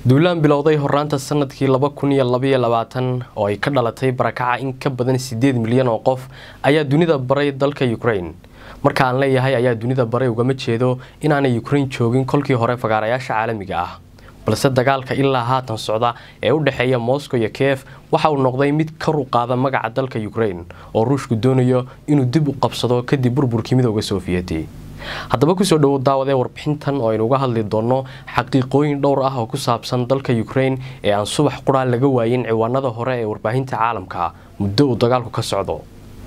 duulaan bilowday horaanta sanadkii laba kun iyo labaiyo labaatan oo ay ka dhalatay barakaca in ka badan sideed milyan oo qof ayaa dunida baray dalka ukraine marka aan leeyahay ayaa dunida baray ugama jeedo inaanay ukraine joogin kolkii hore fagaarayaasha caalamiga ah balse dagaalka ilaa haatan socda ee u dhexeeya moscow iyo kiev waxa uu noqday mid kor u qaada magaca dalka ukraine oo ruushku doonayo inuu dib u qabsado kadib burburkii midooda soofiyeti haddaba kusoo dhowo daawadee warbixintan oo aynu uga hadli doonno xaqiiqooyin dhowr ah oo ku saabsan dalka ukraine ee aan subax qura laga waayin ciwaanada hore ee warbaahinta caalamka muddo uu dagaalku ka socdo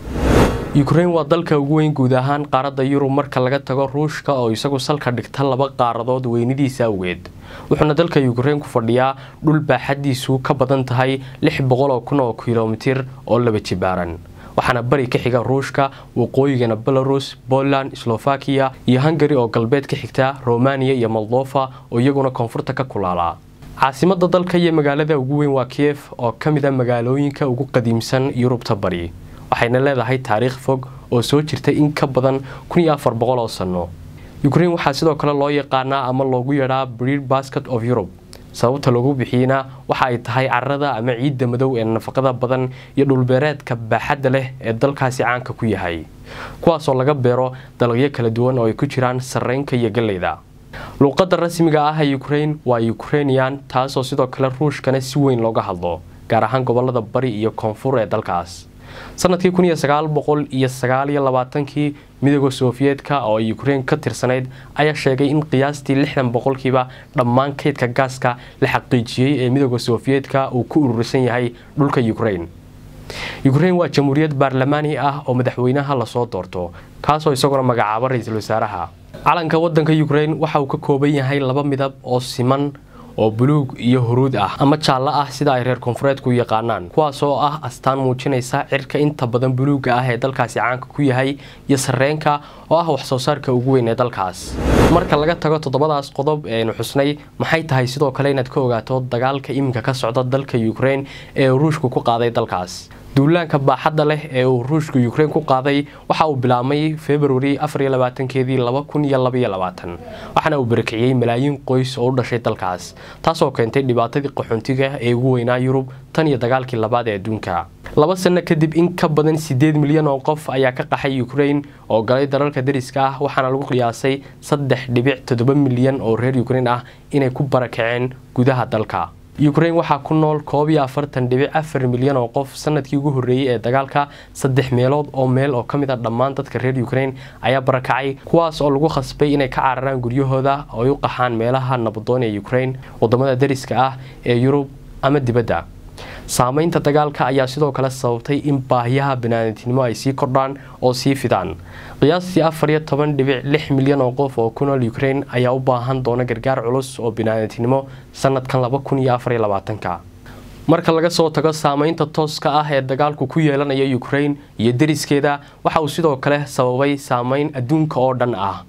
ukraine waa dalka ugu weyn guud ahaan qaaradda yurub marka laga tago ruushka oo isagu salka dhigta laba qaaradood weynidiisa awgeed wuxuuna dalka ukraine ku fadhiyaa dhul baaxadiisu ka badan tahay lix boqol oo kun oo kilomitir oo laba jibaaran waxaana bari ka xiga ruushka waqooyigana belarus poland slovakiya iyo hungari oo galbeed ka xigta romaniya iyo moldova oo iyaguna koonfurta ka kulaalaa caasimada dalka iyo magaalada ugu weyn waa kiev oo ka mid a magaalooyinka ugu qadiimsan yurubta bari waxayna leedahay taariikh fog oo soo jirtay in ka badan kun iyo afar boqol oo sano ukraine waxaa sidoo kale loo yaqaanaa ama loogu yeedhaa breed basket of europe sababta loogu bixiyeyna waxa ay tahay carada ama ciidda madow ee nafaqada badan iyo dhulbeereedka baaxadda leh ee dalkaasi caanka ku yahay kuwaasoo laga beero dalagyo kala duwan oo ay ku jiraan sarreynka iyo galleyda luuqadda rasmiga ah ee ukraine waa ukrainian taasoo sidoo kale ruushkana si weyn looga hadlo gaar ahaan gobolada bari iyo koonfur ee dalkaas sanadkii kun iyo sagaal boqol iyo sagaal iyo labaatankii midooda sofiyeetka oo ay ukraine ka tirsanayd ayaa sheegay in qiyaastii lixdan boqolkiiba dhammaan kaydka gaaska la xaqiijiyey ee midooda sofiyeetka uu ku urursan yahay dhulka ukraine ukraine waa jamhuuriyad baarlamaani ah oo madaxweynaha lasoo doorto kaasoo isaguna magacaaba ra-iisul wasaaraha calanka wadanka ukraine waxa uu ka kooban yahay laba midab oo siman oo buluug iyo huruud ah ama jaallo ah sida ay reer koonfureedku yaqaanaan kuwaas oo ah astaan muujinaysa cirka inta badan buluugga ah ee dalkaasi caanka ku yahay iyo sarreenka oo ah wax soo saarka ugu weyn ee dalkaas marka laga tago toddobadaas qodob ee aynu xusnay maxay tahay sidoo kale inaad ka ogaato dagaalka iminka ka socda dalka ukraine ee ruushku ku qaaday dalkaas duulaanka baaxadda leh ee uu ruushka ukraine ku qaaday waxa uu bilaabmay februari afariyolabaatankeedii laba kun iyo labaiyo labaatan waxaana uu barakiciyey malaayiin qoys oo u dhashay dalkaas taasoo keentay dhibaatadii qaxoontiga ee ugu weynaa yurub tan iyo dagaalkii labaad ee adduunka laba sano kadib in ka badan sideed milyan oo qof ayaa ka qaxay ukraine oo galay dalalka dariska ah waxaana lagu qiyaasay saddex dhibic toddoba milyan oo reer ukraine ah inay ku barakaceen gudaha dalka ukraine waxaa ku nool koob iyo afartan dhibic afar milyan oo qof sanadkii ugu horreeyey ee dagaalka saddex meelood oo meel oo ka mid a dhammaan dadka reer ukraine ayaa barakacay kuwaas oo lagu khasbay inay ka cararaan guryahooda oo ay u qaxaan meelaha nabadoon ee ukraine wadamada dariska ah ee yurub ama dibadda saamaynta dagaalka ayaa sidoo kale sababtay in baahiyaha banaadamtinimo ay sii kordhaan oo sii fidaan qiyaastii afar iyo toban dhibic lix milyan oo qof oo ku nool ukraine ayaa u baahan doona gargaar culus oo banaadamtinimo sanadkan laba kun iyo afar iyo labaatanka marka laga soo tago saamaynta tooska ah ee dagaalku ku yeelanaya ukraine iyo deriskeeda waxa uu sidoo kale sababay saamayn adduunka oo dhan ah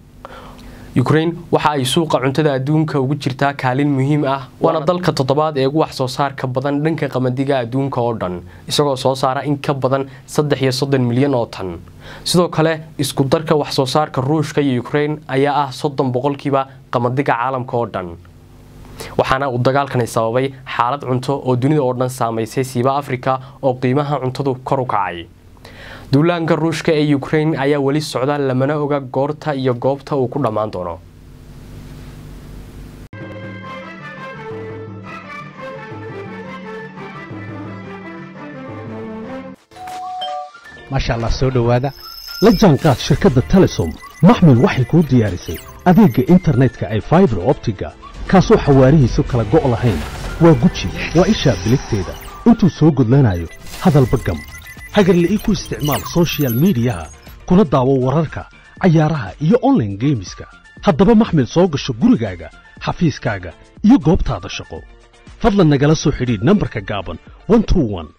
ukraine waxa ay suuqa cuntada adduunka ugu jirtaa kaalin muhiim ah waana dalka toddobaad ee ugu wax soo saarka badan dhanka qamadiga adduunka oo dhan isagoo soo saara in ka badan saddex iyo soddon milyan oo tan sidoo kale isku darka wax soo saarka ruushka iyo ukraine ayaa ah soddon boqolkiiba qamadiga caalamka oo dhan waxaana uu dagaalkani sababay xaalad cunto oo dunida oo dhan saamaysay siiba afrika oo qiimaha cuntadu kor u kacay duulaanka ruushka ee ukraine ayaa weli socda lamana oga goorta iyo goobta uu ku dhammaan doono maasha allah soo dhowaada la jaanqaad shirkadda telesom maxmil waxay kuu diyaarisay adeegga internetka ay faibar optiga kaasoo xawaarihiisu kala go' lahayn waa guji waa ishaa biligteeda intuu soo gudlanayo hadalba gam hagarle ii ku isticmaal sochial midiyaha kuna daawo wararka cayaaraha iyo onlaine geemiska haddaba maxmil soo gasho gurigaaga xafiiskaaga iyo goobtaada shaqo fadlan nagala soo xidhiidh nambarka gaaban